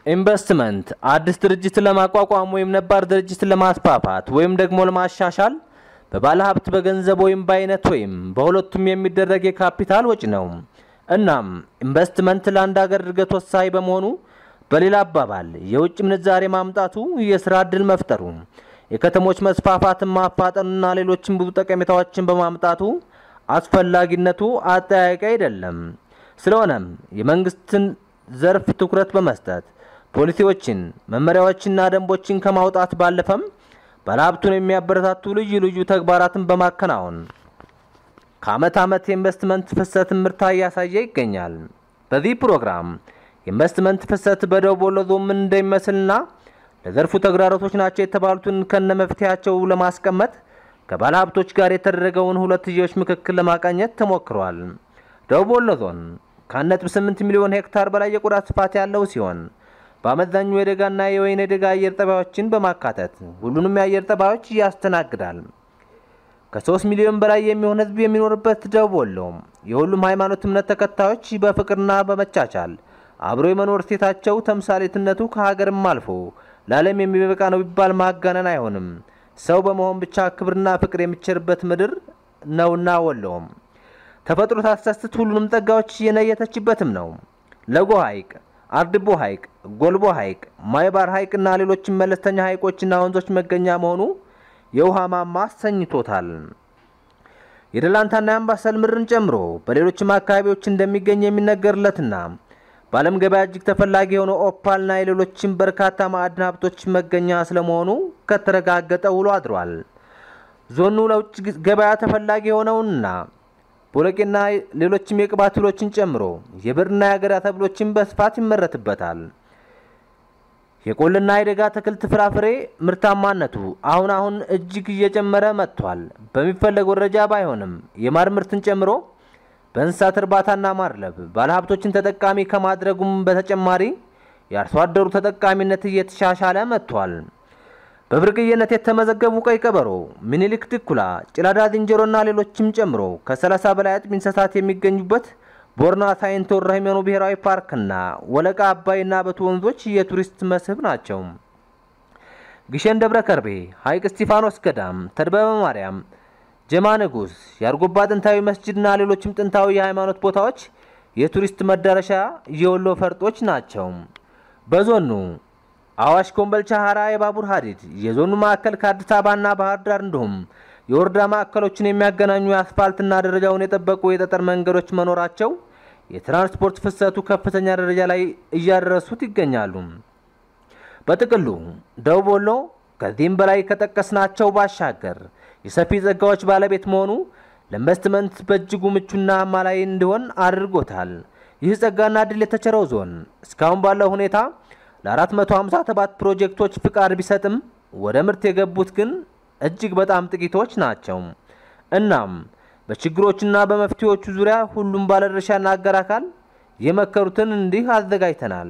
ኢንቨስትመንት አዲስ ድርጅት ለማቋቋም ወይም ነባር ድርጅትን ለማስፋፋት ወይም ደግሞ ለማሻሻል በባለ ሀብት በገንዘብ ወይም በአይነት ወይም በሁለቱም የሚደረግ የካፒታል ወጪ ነው። እናም ኢንቨስትመንት ለአንድ ሀገር እድገት ወሳኝ በመሆኑ በሌላ አባባል የውጭ ምንዛሬ ማምጣቱ፣ የስራ እድል መፍጠሩ፣ የከተሞች መስፋፋትን ማፋጠኑና ሌሎችም ብዙ ጠቀሜታዎችን በማምጣቱ አስፈላጊነቱ አጠያያቂ አይደለም። ስለሆነም የመንግስትን ዘርፍ ትኩረት በመስጠት ፖሊሲዎችን፣ መመሪያዎችና ደንቦችን ከማውጣት ባለፈም ባለሀብቱን የሚያበረታቱ ልዩ ልዩ ተግባራትን በማከናወን ከአመት ዓመት የኢንቨስትመንት ፍሰት ምርታ እያሳየ ይገኛል። በዚህ ፕሮግራም የኢንቨስትመንት ፍሰት በደቡብ ወሎ ዞን ምን እንደሚመስልና ለዘርፉ ተግዳሮቶች ናቸው የተባሉትን ከነ መፍትሄያቸው ለማስቀመጥ ከባለ ሀብቶች ጋር የተደረገውን ሁለትዮሽ ምክክር ለማቃኘት ተሞክሯል። ደቡብ ወሎ ዞን ከ1.8 ሚሊዮን ሄክታር በላይ የቆዳ ስፋት ያለው ሲሆን በአመዛኙ የደጋና የወይን ደጋ አየር ጠባዮችን በማካተት ሁሉንም የአየር ጠባዮች ያስተናግዳል። ከ3 ሚሊዮን በላይ የሚሆን ህዝብ የሚኖርበት ደቡብ ወሎ የሁሉም ሃይማኖት እምነት ተከታዮች በፍቅርና በመቻቻል አብሮ የመኖር እሴታቸው ተምሳሌትነቱ ከሀገርም አልፎ ለዓለም የሚበቃ ነው ቢባል ማጋነን አይሆንም። ሰው በመሆን ብቻ ክብርና ፍቅር የሚቸርበት ምድር ነውና ወሎም ተፈጥሮ ታስደስት ሁሉንም ጸጋዎች የነየተችበትም ነው። ለጎ ሐይቅ፣ አርድቦ ሐይቅ፣ ጎልቦ ሐይቅ፣ ማይባር ሐይቅና ሌሎችም መለስተኛ ሐይቆችና ወንዞች መገኛ መሆኑ የውሃ ማማ አሰኝቶታል። የደላንታና የአምባሰል ምድርን ጨምሮ በሌሎችም አካባቢዎች እንደሚገኝ የሚነገርለትና በዓለም ገበያ እጅግ ተፈላጊ የሆነው ኦፓልና የሌሎችም በርካታ ማዕድን ሀብቶች መገኛ ስለመሆኑ ከተረጋገጠ ውሎ አድሯል። ዞኑ ለውጭ ገበያ ተፈላጊ የሆነውና ቦለቄና ሌሎችም የቅባት እህሎችን ጨምሮ የብርና የአገዳ ተብሎችን በስፋት ይመረትበታል። የቆልና የደጋ አትክልት ፍራፍሬ ምርታማነቱ አሁን አሁን እጅግ እየጨመረ መጥቷል። በሚፈለገው ደረጃ ባይሆንም የማር ምርትን ጨምሮ በእንስሳት እርባታና ማድለብ ባለሀብቶችን ተጠቃሚ ከማድረጉም በተጨማሪ የአርሶ አደሩ ተጠቃሚነት እየተሻሻለ መጥቷል። በብርቅዬነት የተመዘገቡ ቀይ ቀበሮ፣ ሚኒሊክ ድኩላ፣ ጭላዳ ዝንጀሮና ሌሎችም ጨምሮ ከ30 በላይ አጥቢ እንስሳት የሚገኙበት ቦርና ሳይንት ወረህሜኑ ብሔራዊ ፓርክና ወለቃ አባይና በቱ ወንዞች የቱሪስት መስህብ ናቸው። ግሸን ደብረ ከርቤ፣ ሐይቅ እስጢፋኖስ ገዳም፣ ተድበበ ማርያም፣ ጀማ ንጉስ፣ የአርጎባ ጥንታዊ መስጅድና ሌሎችም ጥንታዊ የሃይማኖት ቦታዎች የቱሪስት መዳረሻ የወሎ ፈርጦች ናቸው። በዞኑ አዋሽ፣ ኮምበልቻ፣ ሀራ የባቡር ሀዲድ የዞኑ ማዕከል ከአዲስ አበባና ባህር ዳር እንዲሁም የወረዳ ማዕከሎችን የሚያገናኙ የአስፋልትና ደረጃውን የጠበቁ የጠጠር መንገዶች መኖራቸው የትራንስፖርት ፍሰቱ ከፍተኛ ደረጃ ላይ እያደረሱት ይገኛሉ። በጥቅሉ ደቡብ ወሎ ከዚህም በላይ ከጠቀስናቸው ባሻገር የሰፊ ጸጋዎች ባለቤት መሆኑ ለኢንቨስትመንት በእጅጉ ምቹና አማላይ እንዲሆን አድርጎታል። ይህ ጸጋና እድል የተቸረው ዞን እስካሁን ባለው ሁኔታ ለ457 ፕሮጀክቶች ፍቃድ ቢሰጥም ወደ ምርት የገቡት ግን እጅግ በጣም ጥቂቶች ናቸው። እናም በችግሮችና በመፍትሄዎቹ ዙሪያ ሁሉም ባለድርሻና አጋር አካል የመከሩትን እንዲህ አዘጋጅተናል።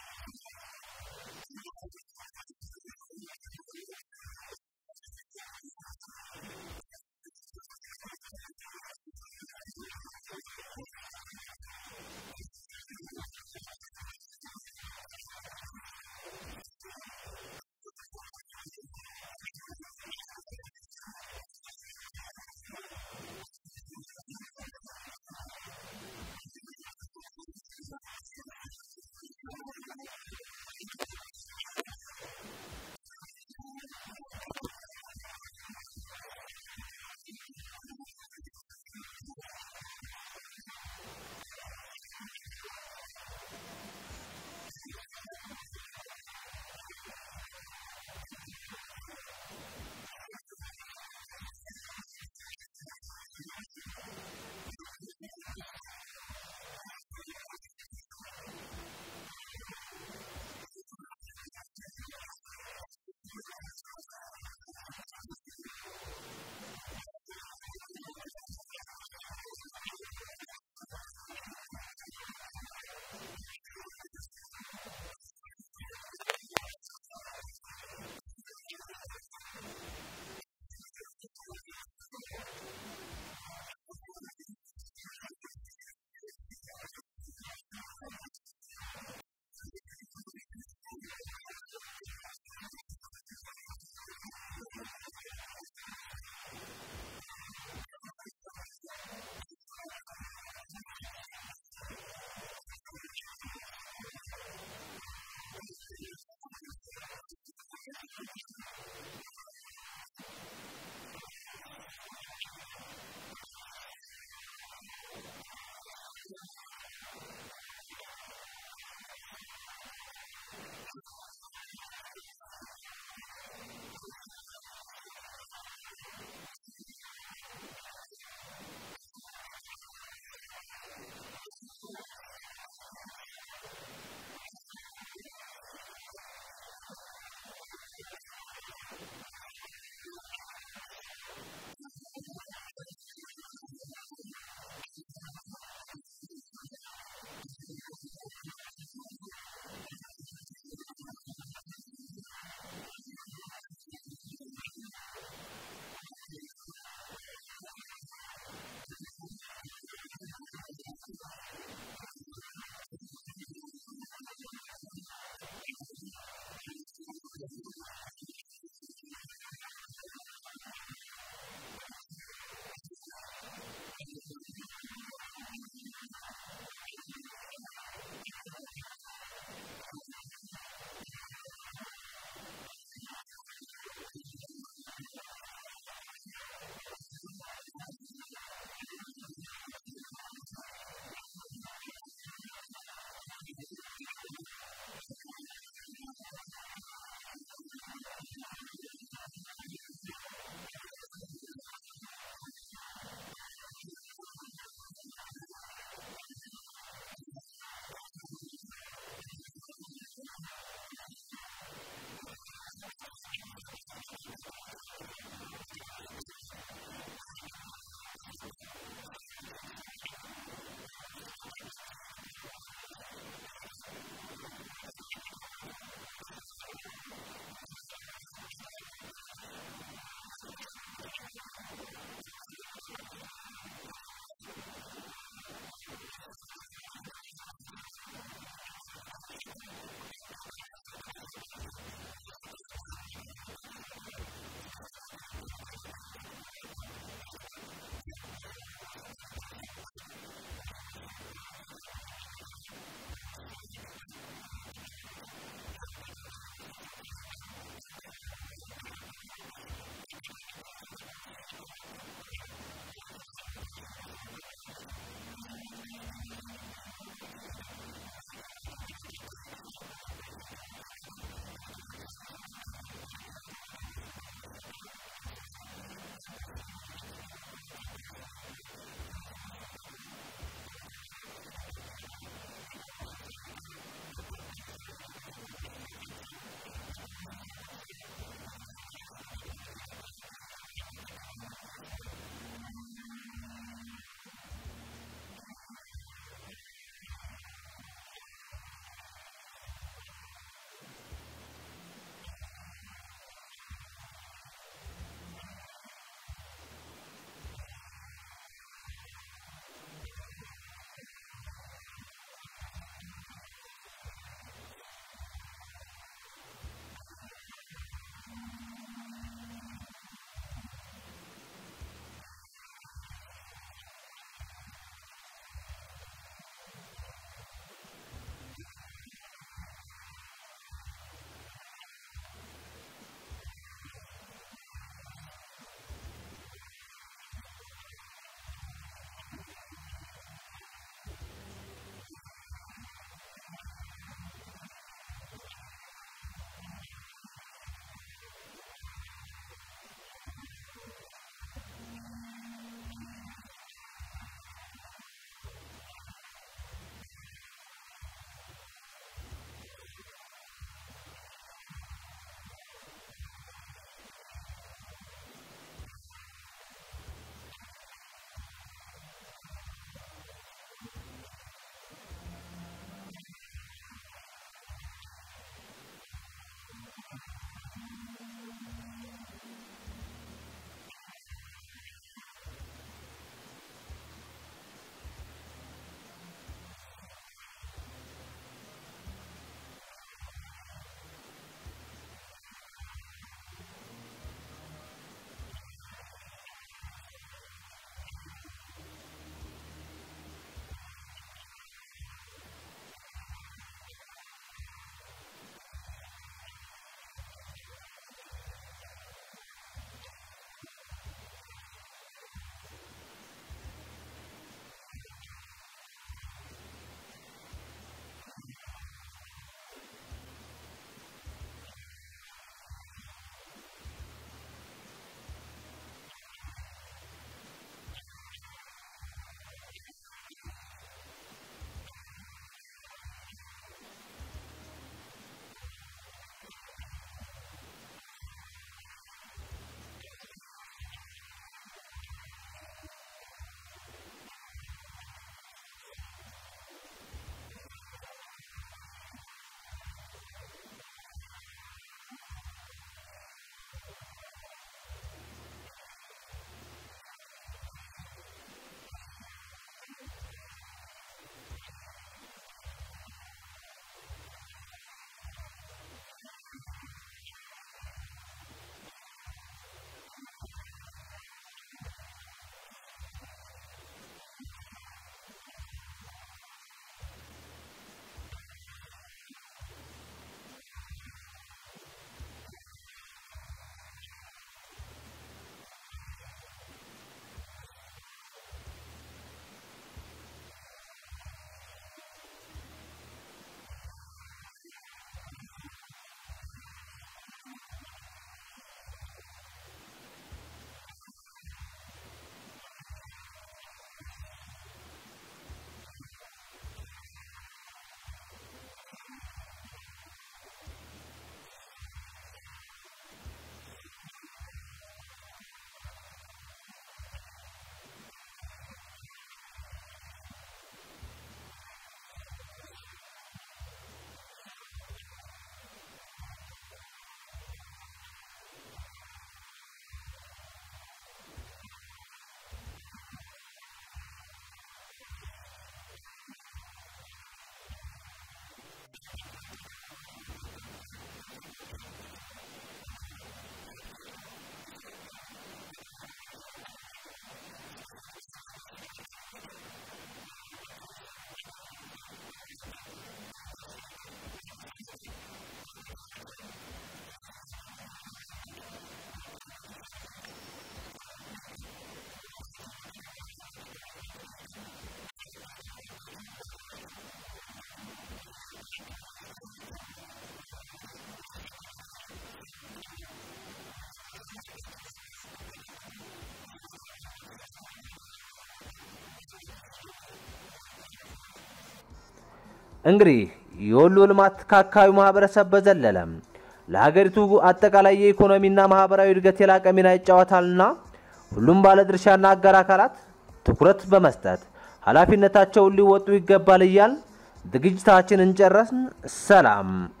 እንግዲህ የወሎ ልማት ከአካባቢው ማህበረሰብ በዘለለ ለሀገሪቱ አጠቃላይ የኢኮኖሚና ማህበራዊ እድገት የላቀ ሚና ይጫወታልና ሁሉም ባለድርሻና አጋር አካላት ትኩረት በመስጠት ኃላፊነታቸውን ሊወጡ ይገባል እያል ዝግጅታችንን ጨረስን። ሰላም